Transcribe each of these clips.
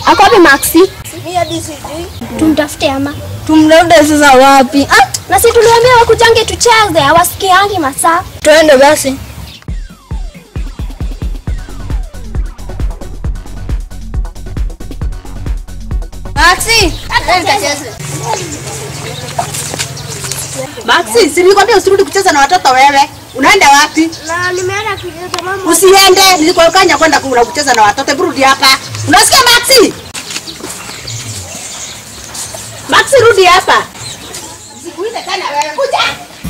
Ako wapi Maxi? Mimi hadi sijui. Tumtafute ama. Tumlaude sasa wapi? Ah, Na si tuliwaambia wakujange tucheze, hawasikiangi masaa. twende basi. Maxi, Maxi, si nilikwambia usirudi kucheza na watoto wewe. Unaenda wapi? Na nimeenda kucheza mama. Usiende, nilikuwekanya kwenda kula kucheza na watoto. Hebu rudi hapa. Unasikia Maxi? Maxi, rudi hapa. Sikuite tena wewe. Kuja.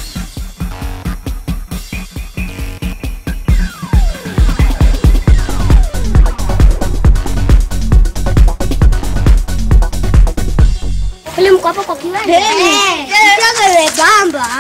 Ile mko hapo kwa kiwanja. Mchanga imebamba.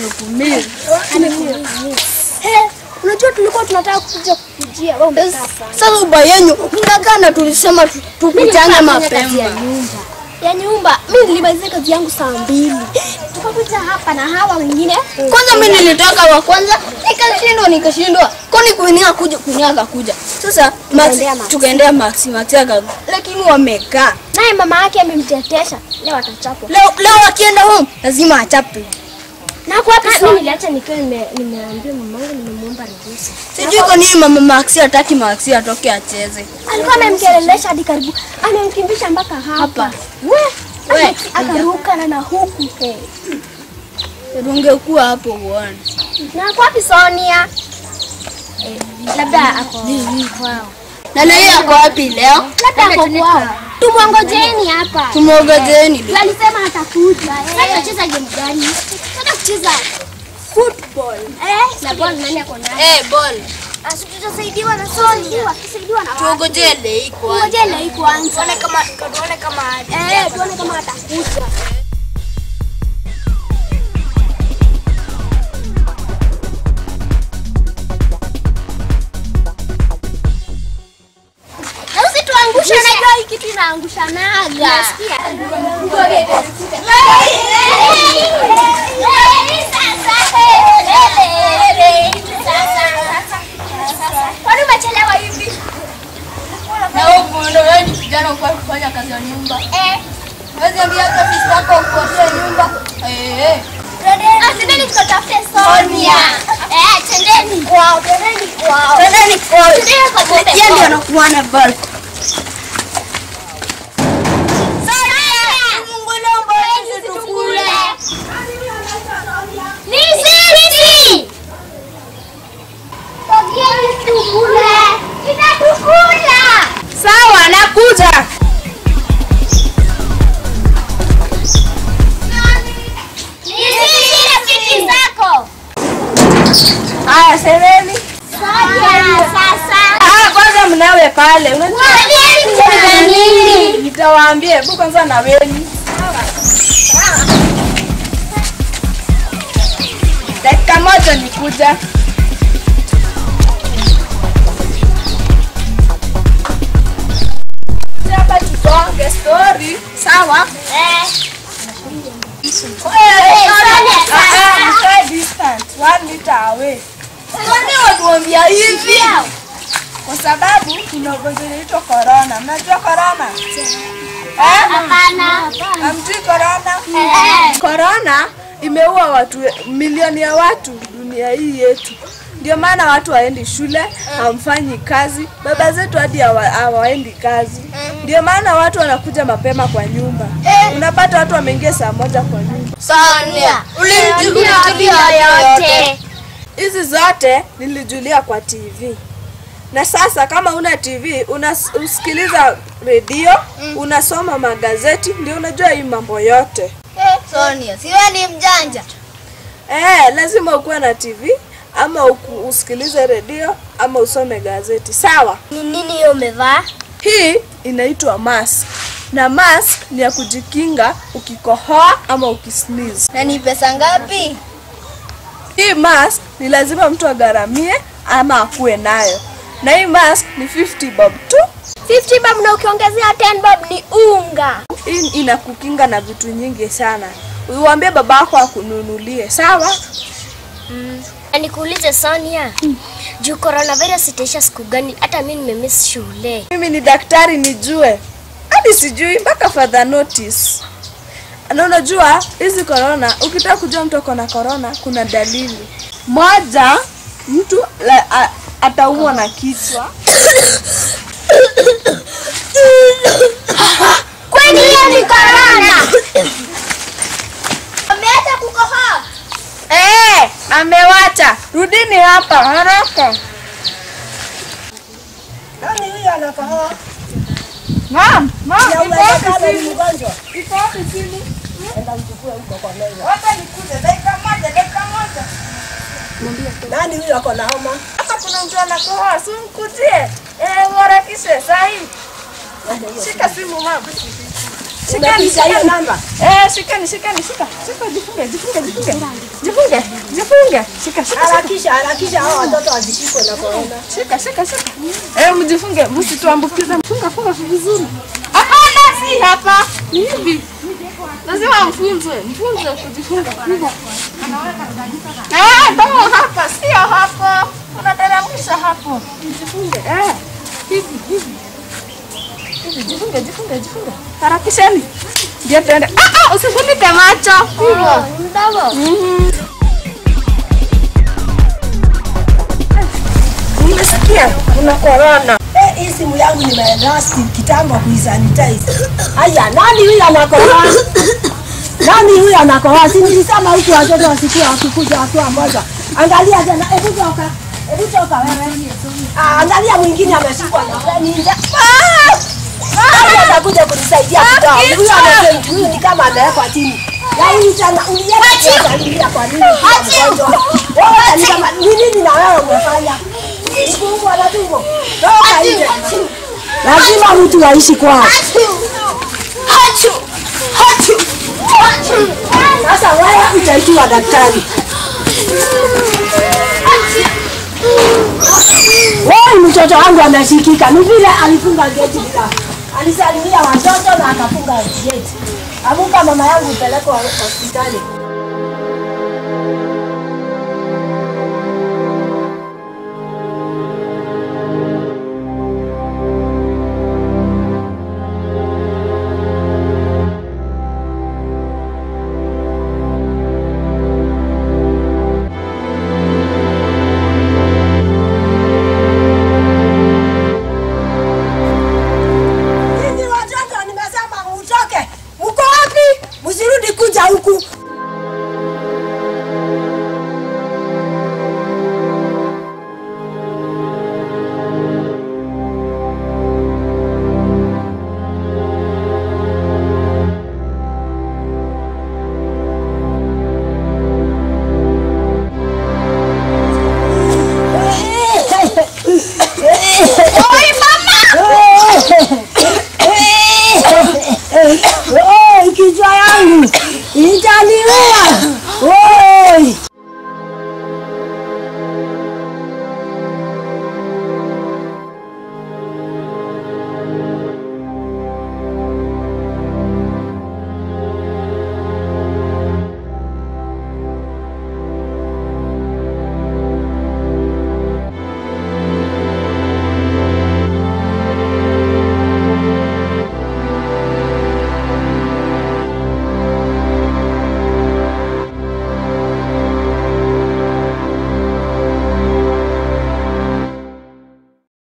Unajua tulikuwa tunataka kuja kukujia. Wewe umekaa sana. sasa uba yenyu mnakaa na tulisema tu- tukutane mapema. ya nyumba. Mimi nilimaliza kazi yangu saa mbili. Tukakuja hapa na hawa wengine. Kwanza mimi nilitaka wa kwanza nikashindwa nikashindwa. Kwani kuinia kuja kuinia akakuja. Sasa Max Tukaendea Max. tukaendea Max Max akaja. Lakini wamekaa. Naye mama yake amemtetesha. Leo atachapwa. Leo leo akienda home lazima achape. Na kwa hapa mimi niliacha nikiwa nime- nimeambia mamangu nimemuomba ruhusa. Sijui kwa nini mama Max hataki Max atoke acheze. Alikuwa amemkelelesha hadi karibu. Amemkimbisha mpaka hapa. We, We, ame- akaruka na na huku. Ungekuwa hapo uone. Na kwa wapi Sonia? Labda ako kwao. Na leo yako wapi leo? Labda ako kwao. Tumwongojeni hapa. Tumwongojeni. Yeye alisema atakuja. Sasa tunacheza game gani? Tunataka kucheza football. Eh, na ball nani ako nayo? Eh, ball. Asi tutasaidiwa na Sonia. Tusaidiwa na watu. Tuongojee leo kwanza. Ngojeni hii kwanza. Tuone kama tuone kama Eh, tuone kama atakuja. Na usituangushe, unajua hii kitu inaangushanaga. Nasikia. Kwani umechelewa hivi? Na wewe muone wewe ni kijana uko kufanya kazi ya nyumba. Eh. Wewe ambia hata sisi wako ukodie nyumba. Eh eh. Ah, Twendeni tukatafute Sonia. Eh, twendeni kwao, twendeni kwao. Twendeni kwa. Twendeni kwa twende Yeye ndio kwao. anakuwa na ball. Sonia! Sisi tukule. Ni sisi! Sogeni tukule. Tutakukula. Sawa, nakuja. Ni sisi rafiki zako. Haya, semeni. Sonia, sasa. Ah, kwanza mnawe pale. Unajua Mwalimu kuna nini? nitawaambia, hebu kwanza na weni. Dakika moja nikuja. Hapa tutonge story, sawa? Eh. Eh, Sonia, ah, ah, sasa. mkae distant, one meter away. Kwani watuambia hivi? Kwa sababu kuna ugonjwa unaitwa corona. Mnajua corona? Eh? Hapana. Hamjui corona? Eh. Corona imeua watu milioni ya watu dunia hii yetu. Ndio maana watu waendi shule, hamfanyi kazi. Baba zetu hadi hawa- hawaendi kazi. Ndio maana watu wanakuja mapema kwa nyumba. Unapata watu wameingia saa moja kwa nyumba. Sonia, Ulimjulia yote. Hizi zote nilijulia kwa TV. Na sasa kama una TV unasikiliza redio, unasoma magazeti, ndio unajua hii mambo yote. Sonia, si wewe ni mjanja? Eh, lazima ukuwe na TV ama uku, usikilize redio ama usome gazeti. Sawa? Ni nini hiyo umevaa? Hii inaitwa mask. Na mask ni ya kujikinga ukikohoa ama ukisneeze. Na ni pesa ngapi? Hii mask ni lazima mtu agharamie ama akuwe nayo. Na hii mask ni 50 bob tu. 50 bob na ukiongezea 10 bob ni unga. Hii inakukinga na vitu nyingi sana. Uiwambie babako akununulie, sawa? Na nikuulize Sonia, juu coronavirus itaisha siku gani? Hata mimi nimemiss shule. Mimi ni daktari nijue. Hata hadi sijui mpaka further notice. Na unajua hizi corona, ukitaka kujua mtu ako na corona, kuna dalili moja, mtu la, a, ataumwa na kichwa Kwani hiyo ni corona? Ameacha kukohoa. Eh, amewacha. Rudini hapa haraka. Nani huyo anakohoa? Mama, mama, Ya iko wapi uwezekano ni simu? mgonjwa. Iko wapi simu? Enda mchukue huko kwa meza. Wacha nikuje dakika moja, dakika moja. Nani huyo ako na homa? Hapa kuna mtu anakohoa, si mkujie. Eh, mharakishe sahi. Shika simu mama. Shikani, Umepisha hiyo shikani. namba? Eh, shikani, shikani, shika. Shika, jifunge, jifunge, jifunge. Jifunge, jifunge. Shika, shika, shika. Harakisha, harakisha hao watoto wasishikwe na corona. Shika, shika, shika. Eh, mjifunge, msituambukize. Funga, funga vizuri. Hapana, si hapa. Ni hivi. Lazima mfunzwe, mfunzwe kujifunga. Hivyo. Eh, toa hapa, sio hapo. Unateremsha hapo. Mjifunge. Eh. Hivi, hivi. Hivi, jifunge, jifunge, jifunge. Harakisheni. Ndio tuende. Ah, ah, usifunike macho. Hivyo. Mdomo. Mhm. Umesikia? Kuna corona. Eh, hii simu yangu nimelasti kitambo kuisanitize. Aya, nani huyu anakohoa? Nani huyu anakohoa? Si nilisema huku watoto wasikuwa wakikuja wakiwa moja. Angalia tena, hebu toka. Hebu toka wewe. Ah, angalia mwingine ameshikwa na ninja. Ah! Nani atakuja kunisaidia kutoa? Huyu anasema huyu ni kama amewekwa chini. Ya huyu sana ulienda kuangalia kwa nini? Mgonjwa. Wewe ni kama ni nini na wewe umefanya? Tumbo na tumbo. Toka nje. Lazima mtu aishi kwao. Hachu. Hachu. Hachu. Sasa wewe utaitwa daktari. Wewe mtoto wangu ameshikika, ni vile alifunga geti bila. Alisalimia watoto na akafunga geti. Amuka mama yangu upelekwe hospitali.